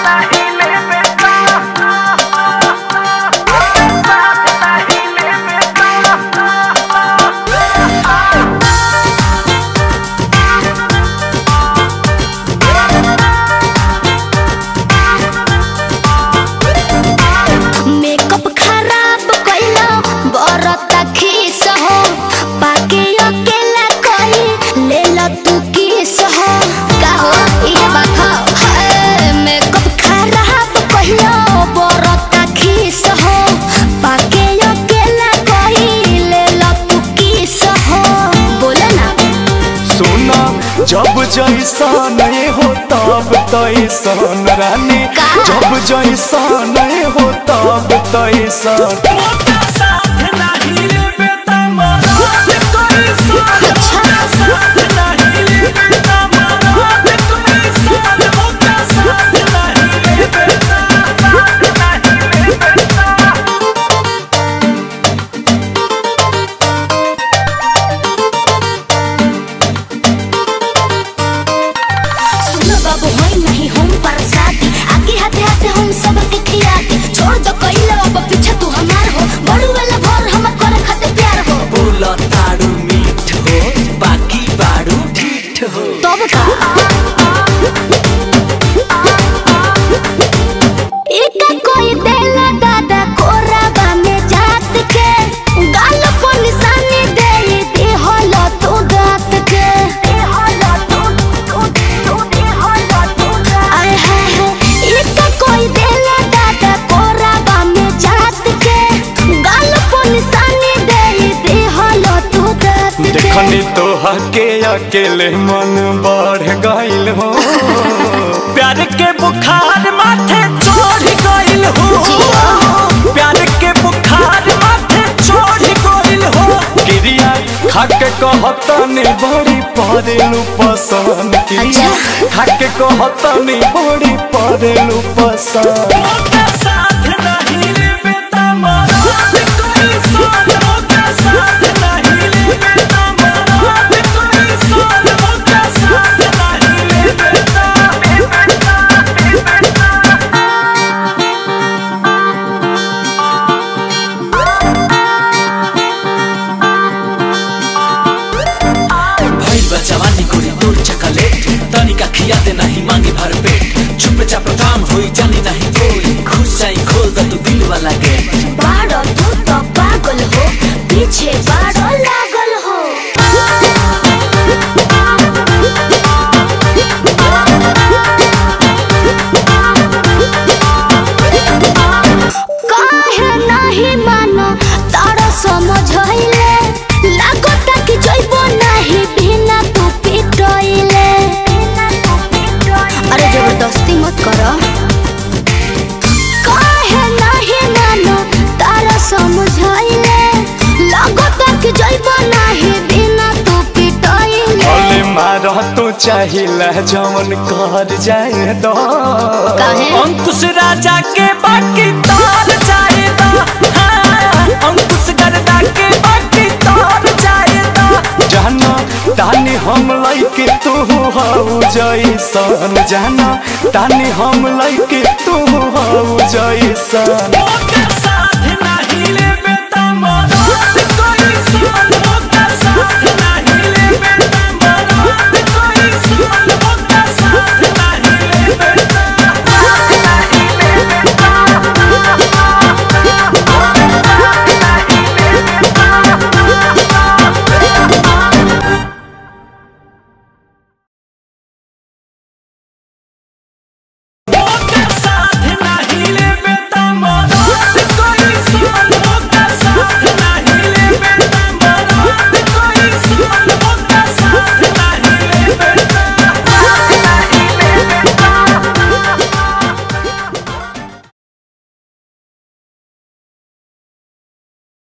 Makeup खराब कइलो बरता खीस हो पाके अकेला कई ले ल तू किस हो का हो ये बात हो हाय, मेकअप खराब कइलो बरता खीस हो पाके अकेला कई ले ल तू किस हो बोले ना सुना जब जैसा नहीं हो तब तैसन रानी का? जब जैसा नहीं हो तब तैसन सुनो बाबू होई नहीं हम पर शादी आगे हाथे हाथे हम सब के खिया के छोड़ दो कइले अब पीछे तू हमार हो बड़ू वाला भर हम करे खाते प्यार हो बोला तारू मीठ हो बाकी बारू ठीठ हो तब का एका कोई देला दादा कोराबा में जात के गाल को निशानी दे दे हलो तू दात के आय हाय हाय एका कोई देला दादा कोराबा में जात के गाल को निशानी दे दे हलो तू दात के देखनी तो हके अकेले मन बढ़ गइल हो प्यार के बुखार माथे चढ़ गइल हो प्यार के बुखार माथे चढ़ गइल हो क्रिया खाके कहतनी बड़ी परेलू पसंद क्रिया अच्छा। खाके कहतनी बड़ी परेलू पसंद ओके साथ नहीं लेबे त मरद कोई सन ओके साथ नहीं लेबे त मरद कोई सन ओके साथ नहीं लेबे भइल बा जवानी गोरी तोर चकलेट तनिका खिया दे नहीं मांगे भर पेट चुप चाप काम होई जानी नहीं कोई खुश जाई खोल द तू दिल वाला गेट बाड़ो तू तो पागल हो पीछे बाड़ो लागल हो काहे नहीं मानो तारा समझाइले लागता कि जइबो नहीं बिना तू पिटइले अरे जबरदस्ती मत करो काहे नाही मानो तारा समझाइले लागता कि जइबो नाही बिना तू पिटइले भले मारह तो चाहिला जवन कर जाए दो काहे अंकुश राजा के बाकी तार जाएदा हाँ, अंकुश गर्दा के बाकी तार जाएदा जाना तानी हम लइके तू हऊ जैसन जाना तानी हम लइके तू हऊ जैसन ओके साथ नहीं लेबे त